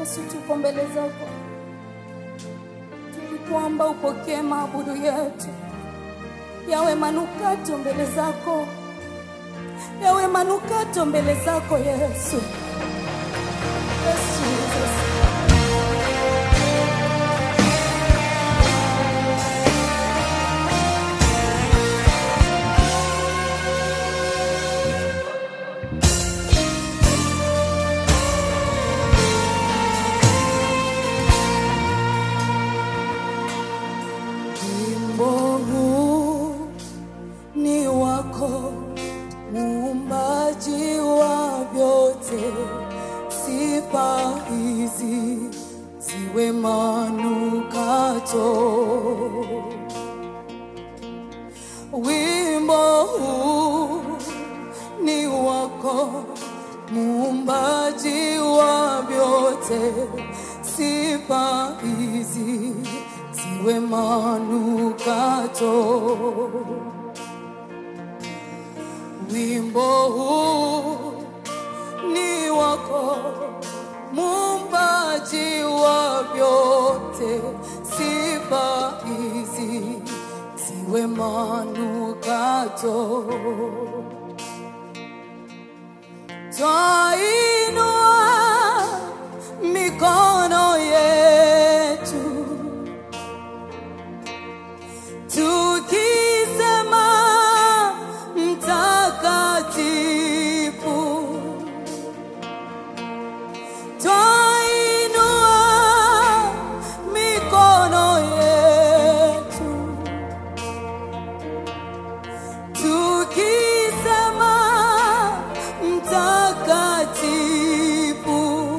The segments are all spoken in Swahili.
Yesu, tuko mbele zako, tulikuomba upokee maabudu yetu, yawe manukato mbele zako, yawe manukato mbele zako Yesu. Yes, Jesus. Wimbo huu ni wako, muumbaji wa vyote. Sifa hizi ziwe manukato. Wimbo huu ni wako, muumbaji wa vyote. Sifa hizi ziwe manukato. Wimbo huu ni wako, muumbaji wa vyote. Sifa hizi ziwe manukato. Twainua mikono yetu tukisema mtakatifu, twainua mikono yetu tukisema mtakatifu.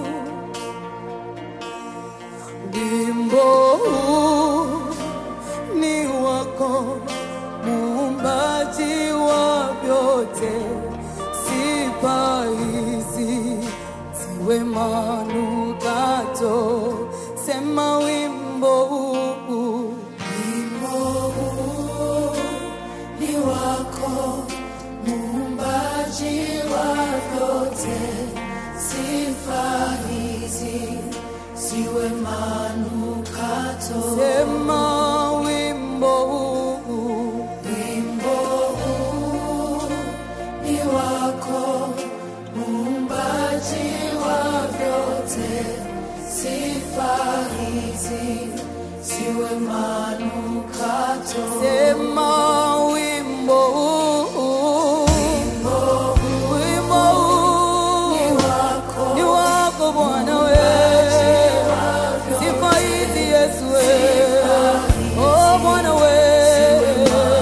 Wimbo huu ni wako, muumbaji wa vyote. Sifa hizi ziwe manukato. Sema wimbo huu, wimbo huu ni wako, muumbaji wa vyote. Sifa hizi ziwe manukato. Sema wimbo huu, wimbo huu ni wako, muumbaji wa vyote. Sifa hizi ziwe manukato. Sema wimbo huu, wimbo huu ni wako, ni wako Bwana wewe. Sifa hizi Yesu wewe. Oh Bwana wewe.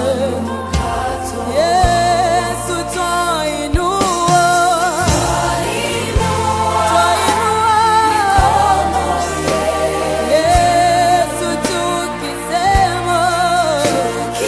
Yesu twainua. Twainua. Yesu tukisema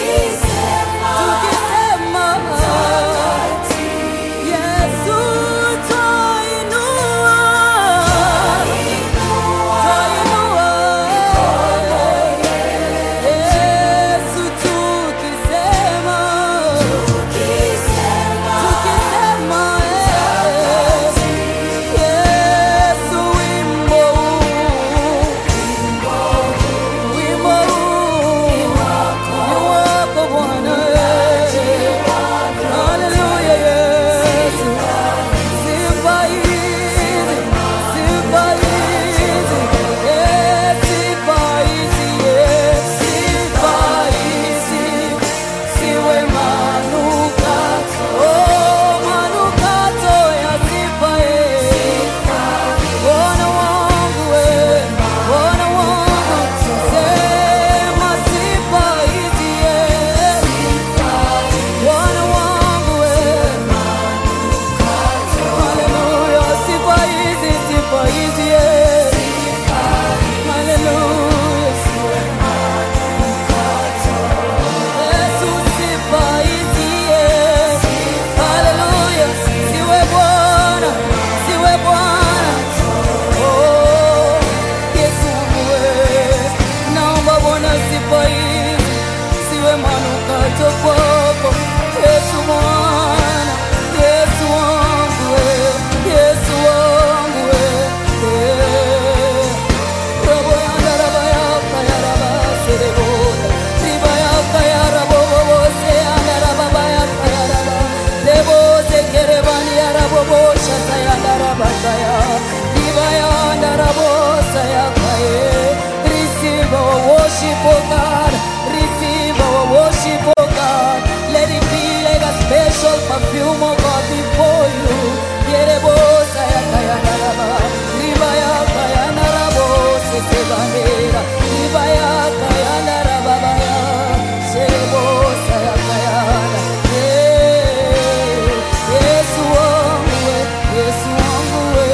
perfume, oh God, before you. Yerebosa ya kayanaraba, riba ya kayanarabo, sesebandera, riba ya kayanaraba baya, serebosa ya kayana. Eh, Yesu wangu we, Yesu wangu we.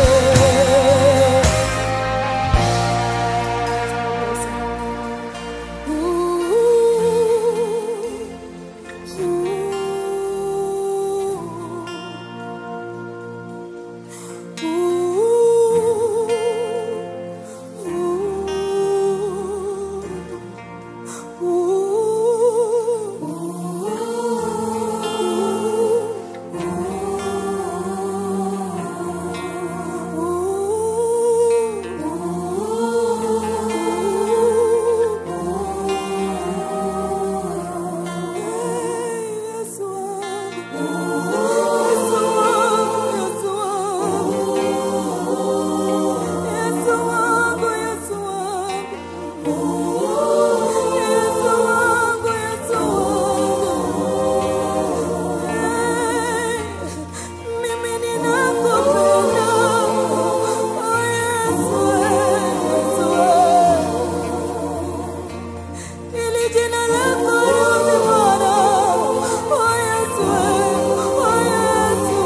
Ili jina lako liwe Bwana. Oh, Yesu, oh, Yesu.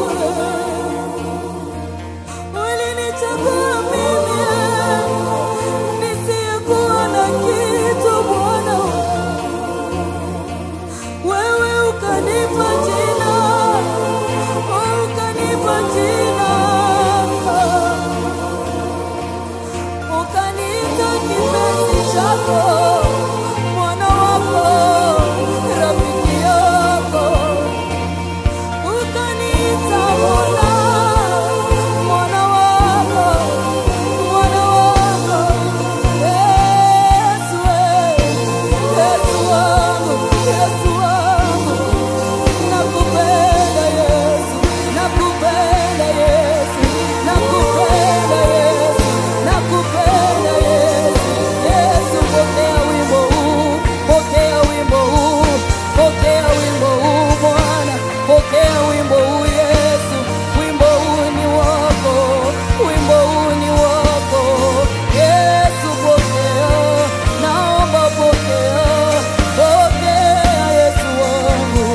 Ulinichagua mimi nisiyekuwa na kitu Bwana. Wewe ukanipa jina, oh, ukanipa jina ukaniita kipenzi chako, mwana wako, rafiki yako, ukaniita mwana, mwana wako, mwana wako, Yesu, Yesu wangu, Yesu wangu, nakupenda Yesu, nakupenda Yesu, nakupenda Yesu, nakupenda Yesu. Yesu, pokea wimbo huu, pokea wimbo huu, pokea wimbo huu Bwana, pokea wimbo huu Yesu, wimbo huu ni wako, wimbo huu ni wako Yesu, pokea, naomba pokea, pokea Yesu wangu.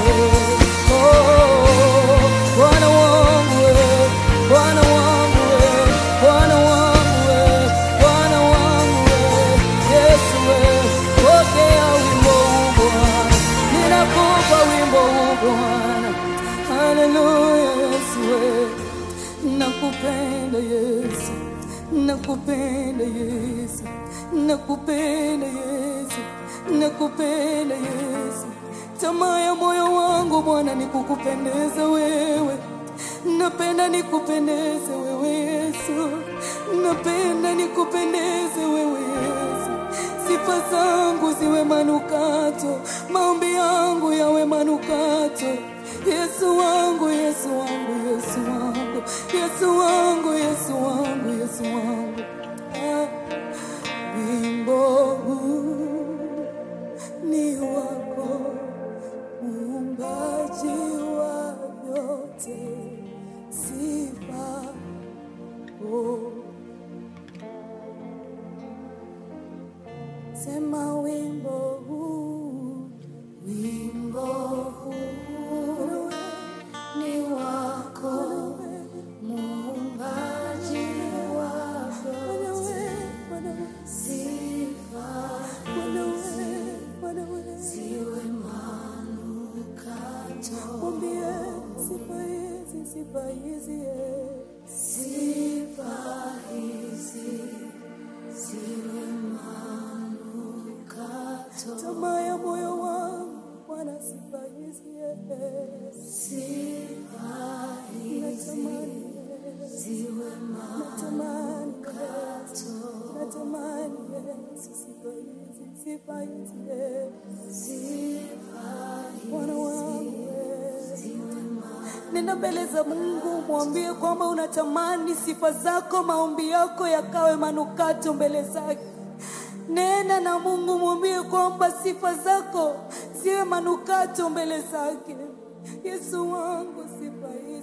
Oh, Bwana wangu we, Bwana wangu we, Bwana wangu we, Bwana wangu we, Yesu we, pokea wimbo huu Bwana, ninakupa wimbo huu Bwana, haleluya Yesu we, nakupenda Yesu, nakupenda Yesu, nakupenda Yesu, nakupenda Yesu. Tamaa ya moyo wangu Bwana ni kukupendeza wewe, napenda nikupendeze wewe Yesu, napenda nikupendeze wewe Yesu. Sifa zangu ziwe manukato, maombi yangu yawe manukato. Yesu wangu, Yesu wangu, Yesu wangu, Yesu wangu, Yesu wangu, Yesu wangu. Ah, wimbo huu ni wako, muumbaji wa vyote, sifa oh. Sema wimbo huu, wimbo huu ni wako, muumbaji wa vyote, sifa ziwe manukato. Mwambie sifa hizi, sifa hizi, eh. sifa hizi ziwe manukato. Tamaa ya moyo wangu Bwana, sifa hizi, eh. sifa hizi ziwe manukato. Natamani Yesu, sifa hizi, sifa hizi, eh. Bwana wangu eh. Nenda mbele za Mungu, mwambie kwamba unatamani sifa zako, maombi yako yakawe manukato mbele zake. Nena na Mungu, mwambie kwamba sifa zako ziwe manukato mbele zake. Yesu wangu sifa hii.